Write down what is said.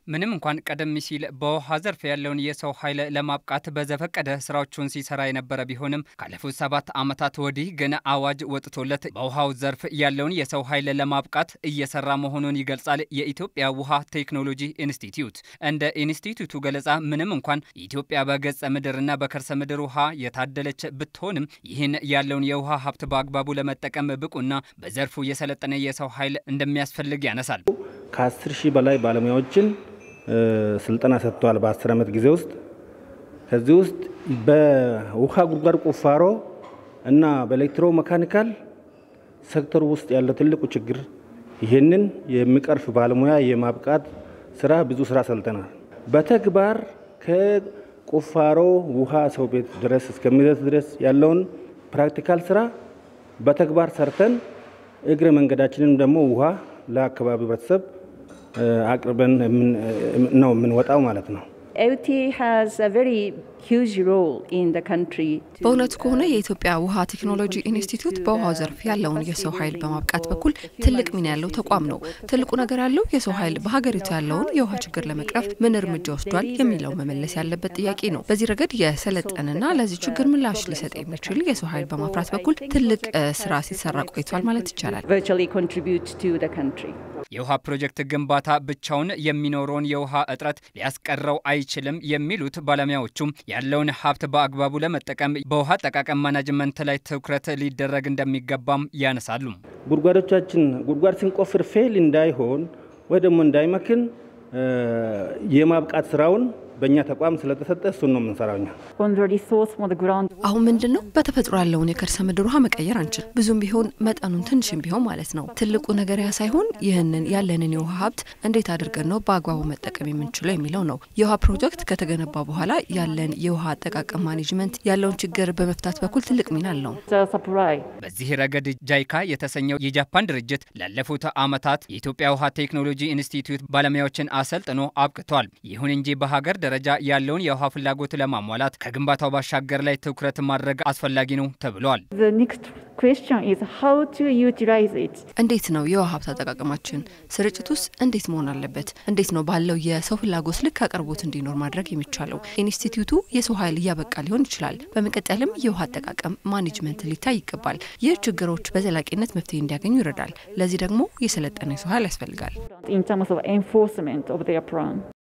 ምንም እንኳን ቀደም ሲል በውሃ ዘርፍ ያለውን የሰው ኃይል ለማብቃት በዘፈቀደ ስራዎቹን ሲሰራ የነበረ ቢሆንም ካለፉት ሰባት ዓመታት ወዲህ ግን አዋጅ ወጥቶለት በውሃው ዘርፍ ያለውን የሰው ኃይል ለማብቃት እየሰራ መሆኑን ይገልጻል የኢትዮጵያ ውሃ ቴክኖሎጂ ኢንስቲትዩት። እንደ ኢንስቲትዩቱ ገለጻ ምንም እንኳን ኢትዮጵያ በገጸ ምድርና በከርሰ ምድር ውሃ የታደለች ብትሆንም ይህን ያለውን የውሃ ሀብት በአግባቡ ለመጠቀም ብቁና በዘርፉ የሰለጠነ የሰው ኃይል እንደሚያስፈልግ ያነሳል። ከአስር ሺህ በላይ ባለሙያዎችን ስልጠና ሰጥተዋል በአስር ዓመት ጊዜ ውስጥ። ከዚህ ውስጥ በውሃ ጉድጓድ ቁፋሮ እና በኤሌክትሮ መካኒካል ሴክተሩ ውስጥ ያለው ትልቁ ችግር ይህንን የሚቀርፍ ባለሙያ የማብቃት ስራ ብዙ ስራ ሰልጠናል። በተግባር ከቁፋሮ ውሃ ሰው ቤት ድረስ እስከሚደርስ ድረስ ያለውን ፕራክቲካል ስራ በተግባር ሰርተን እግረ መንገዳችንም ደግሞ ውሃ ለአካባቢው ህብረተሰብ አቅርበን ነው የምንወጣው ማለት ነው። በእውነቱ ከሆነ የኢትዮጵያ ውሃ ቴክኖሎጂ ኢንስቲትዩት በውሃው ዘርፍ ያለውን የሰው ኃይል በማብቃት በኩል ትልቅ ሚና ያለው ተቋም ነው። ትልቁ ነገር ያለው የሰው ኃይል በሀገሪቱ ያለውን የውሃ ችግር ለመቅረፍ ምን እርምጃ ወስዷል የሚለው መመለስ ያለበት ጥያቄ ነው። በዚህ ረገድ የሰለጠንና ለዚህ ችግር ምላሽ ሊሰጥ የሚችል የሰው ኃይል በማፍራት በኩል ትልቅ ስራ ሲሰራ ቆይቷል ማለት ይቻላል። የውሃ ፕሮጀክት ግንባታ ብቻውን የሚኖረውን የውሃ እጥረት ሊያስቀረው አይችልም የሚሉት ባለሙያዎቹም ያለውን ሀብት በአግባቡ ለመጠቀም በውሃ አጠቃቀም ማናጅመንት ላይ ትኩረት ሊደረግ እንደሚገባም ያነሳሉ። ጉድጓዶቻችን ጉድጓድ ስንቆፍር ፌል እንዳይሆን ወይ ደግሞ እንዳይመክን የማብቃት ስራውን በእኛ ተቋም ስለተሰጠ እሱን ነው የምንሰራው። እኛ አሁን ምንድን ነው በተፈጥሮ ያለውን የከርሰ ምድር ውሃ መቀየር አንችል፣ ብዙም ቢሆን መጠኑን ትንሽም ቢሆን ማለት ነው። ትልቁ ነገር ያ ሳይሆን ይህንን ያለንን የውሃ ሀብት እንዴት አድርገን ነው በአግባቡ መጠቀም የምንችለው የሚለው ነው። የውሃ ፕሮጀክት ከተገነባ በኋላ ያለን የውሃ አጠቃቀም ማኔጅመንት ያለውን ችግር በመፍታት በኩል ትልቅ ሚና አለው። በዚህ ረገድ ጃይካ የተሰኘው የጃፓን ድርጅት ላለፉት ዓመታት የኢትዮጵያ ውሃ ቴክኖሎጂ ኢንስቲትዩት ባለሙያዎችን አሰልጥኖ አብቅቷል። ይሁን እንጂ በሀገር ደረጃ ያለውን የውሃ ፍላጎት ለማሟላት ከግንባታው ባሻገር ላይ ትኩረት ማድረግ አስፈላጊ ነው ተብሏል። እንዴት ነው የውሃ ሀብት አጠቃቀማችን? ስርጭት ውስጥ እንዴት መሆን አለበት? እንዴት ነው ባለው የሰው ፍላጎት ልክ አቅርቦት እንዲኖር ማድረግ የሚቻለው? ኢንስቲትዩቱ የሰው ኃይል እያበቃ ሊሆን ይችላል። በመቀጠልም የውሃ አጠቃቀም ማኔጅመንት ሊታይ ይገባል። ይህ ችግሮች በዘላቂነት መፍትሄ እንዲያገኙ ይረዳል። ለዚህ ደግሞ የሰለጠነ የሰው ኃይል ያስፈልጋል።